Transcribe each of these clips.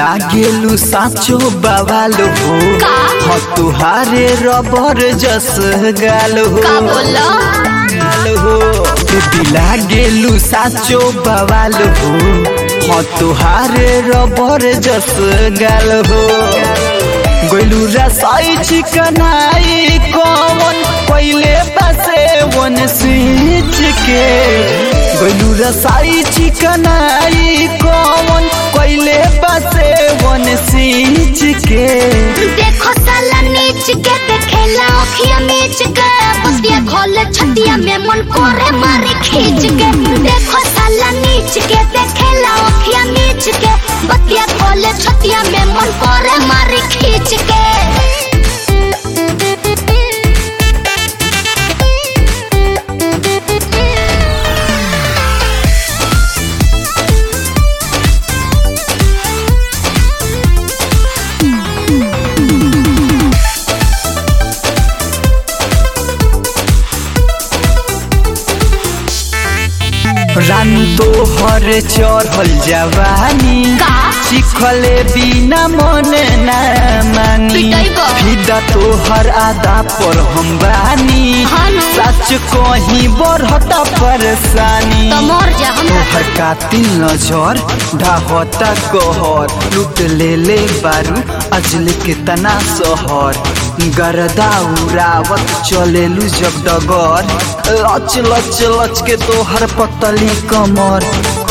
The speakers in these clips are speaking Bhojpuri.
लागेलू साचो बवाल हो का? ह तुहारे रबर जस गाल हो का बोला गाल हो बेबी लागेलू साचो बवाल हो ह तुहारे रबर जस गाल हो गोलू रसाई चिकनाई कौन पहले बसे वन स्विच के गोलू रसाई चिकनाई कौन पहले बसे वन स्विच के देखो साला नीच के देखेला अखिया मीच के बतिया खोले छतिया में मन करे मारे खींच के देखो साला नीच के देखेला अखिया मीच के बतिया खोले छतिया में मन करे मारे खींच के रानू तो हर चढ़ल जवानी का? चिखले बिना मन ना मानी पिटैबो। फिदा तो हर आदा पर हम बानी हाँ ना। सच कहीं बढ़ता परेशानी तो मर जा हम तोहर कातिल नजर ढाहता कहर लूट ले ले बारू अजल के तना सहर गरदा उड़ावत चलेलू जब डगर लच लच लच के तोहर पतली कमर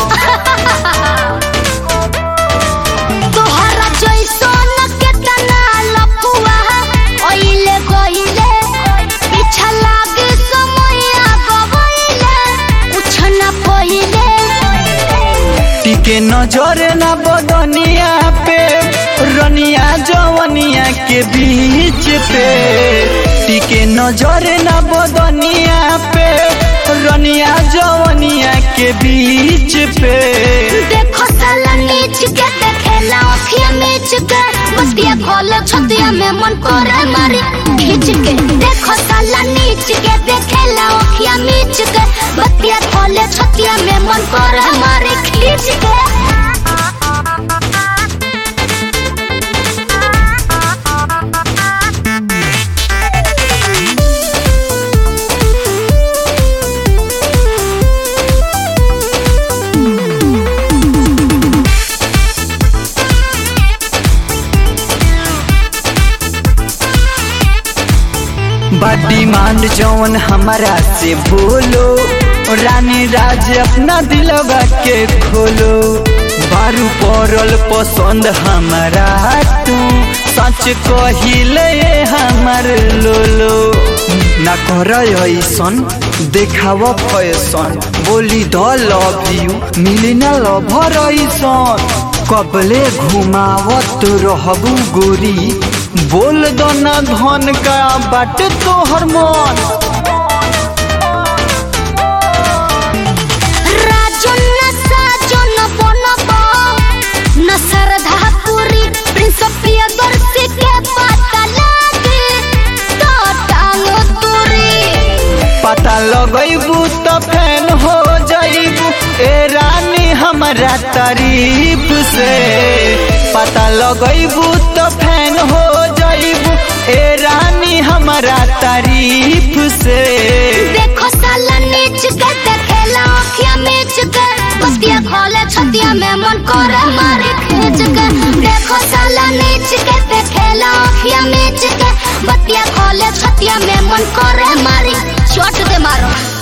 तोहरा जैसन केतना लफुआ ओइले गइले पीछा लागे समया गवइले कुछ न पहिले टिके नजर ना बदनिया पे रनिया जवनिया के बीच पे टिके नजर ना बदनिया पे रनिया जवनिया के बीच पे देखो साला नीच के देखेला अखिया मीच के बतिया खोले छतिया में मन करे मारी खींच के देखो साला नीच के देखेला अखिया मीच के बतिया खोले छतिया में मन करे मारी खींच के बा डिमांड जौन हमारा से बोलो रानी राज अपना दिलवा के खोलो बारू पड़ल पसंद हमारा तू सच कहिले हमार लोलो ना कर ऐसन देखाव फैसन बोली द लव यू मिली ना लभर ऐसन कबले घुमावत रहबू गोरी बोल दो ना धन का बाट तोहर मन राजन न साजन बनब न श्रद्धा पुरी प्रिंस प्रियदर्शी के पता लागे तो टांग तुरी पता लगैबू तो फैन हो जाइबू ए रानी हमारा तारीफ से पता लगैबू तो फैन हो जाइबू ए रानी हमारा तारीफ से देखो साला नीच के देखेला अखिया मीच के बतिया खोले छतिया में मन करे मारे खींच के देखो साला नीच के देखेला अखिया मीच के बतिया खोले छतिया में मन करे मारी चोट दे मारो